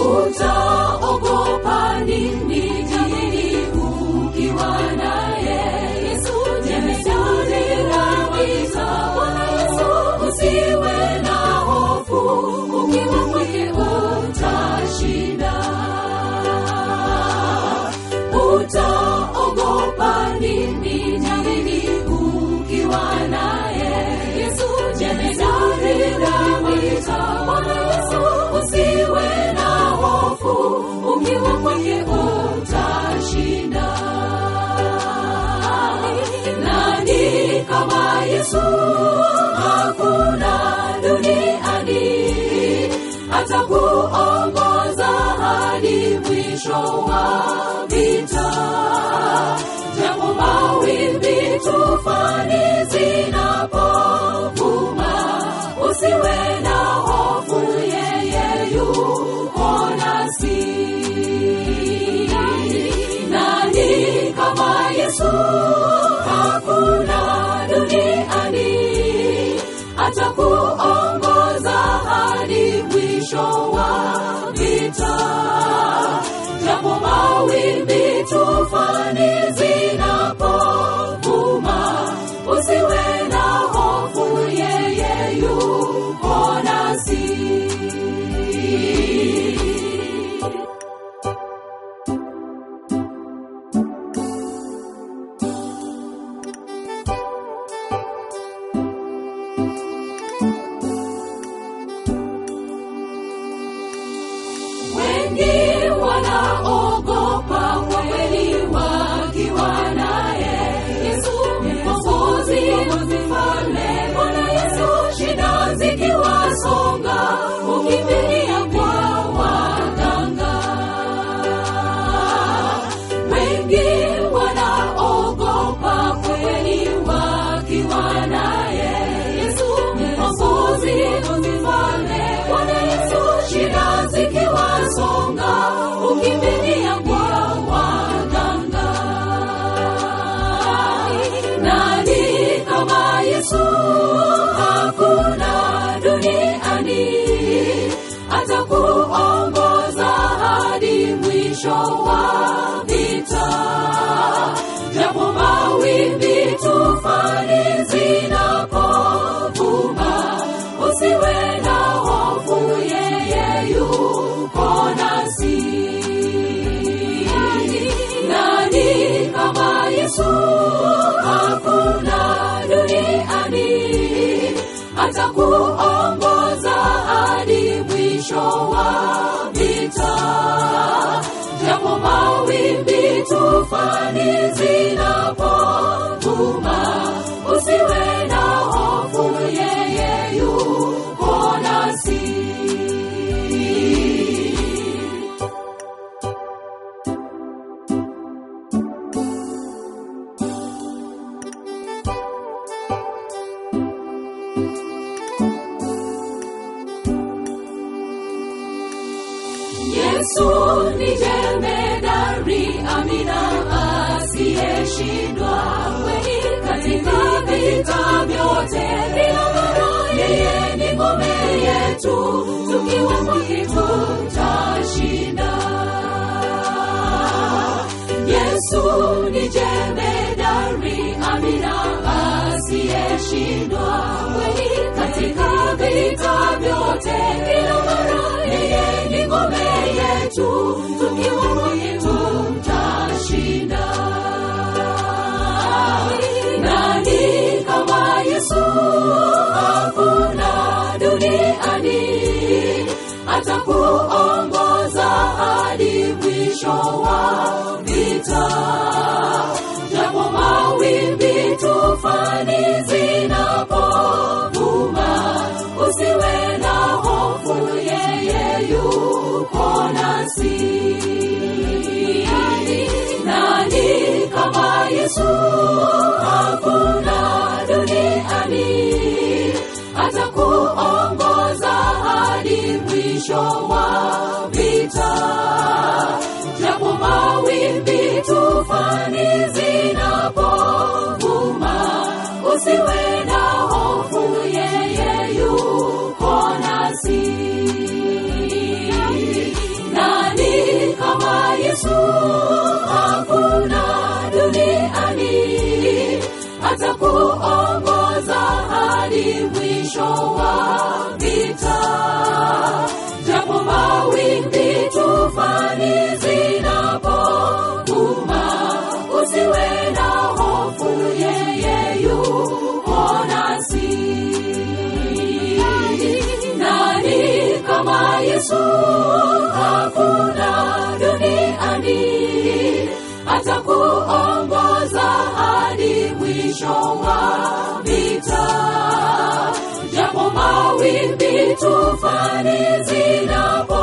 utaogopa nini jini ukiwa naye yesu jemedari kabisa bwana yesu usiwe na hofu ukiwa kwake utashinda utaogopa nini jini ukiwa naye yesu jemedari kabisa bwana yesu usiwe na hofu ukiwa kwake utashinda nani kama yesu hakuna duniani atakuongoza hadi mwisho wa vita japo mawimbi tufani zinapovuma usiwe na hofu yeye yuko nasi nani kama yesu hakuna duniani atakuongoza hadi mwisho wa vita japo mawimbi tufani zinapovuma usiwe na hofu yeye yuko nasi wengi wanaogopa kwa kweli wakiwa naye yesu mkombozi mfalme bwana yesu shida zikiwasonga ukimbilia kwa waganga wengi wanaogopa kweli wakiwa naye yesu mkombozi mfalme bwana yesu shida zikiwasonga ukimbilia kwa waganga nani kama yesu hakuna duniani atakuongoza hadi mwisho wa vita japo mawimbi tufani zinapovuma usiwe na hofu yeye yuko nasi nani kama yesu hakuna duniani atakuongoza hadi mwisho wa vita japo mawimbi tufani zinapovuma usiwe na hofu yeye yuko nasi yesu ni jemedari amina asiyeshindwa kweli katika vita vyote vinavara yeye ni ngome yetu tukiwa kwake tutashinda yesu ni jemedari amina asiyeshindwa kweli katika vita vyote vinavara yeye ni ngome yetu tukiwa kwake tutashinda nani kama yesu hakuna duniani atakuongoza hadi mwisho wa vita japo mawimbi tufani zinapovuma usiwe na hofu yeye yuko nasi nani kama yesu hakuna duniani atakuongoza hadi mwisho wa wa vita japo mawimbi tufani zinapovuma usiwe na hofu yeye yuko nasi nani kama yesu hakuna duniani atakuongoza hadi mwisho wa vita japo mawimbi tufani zinapo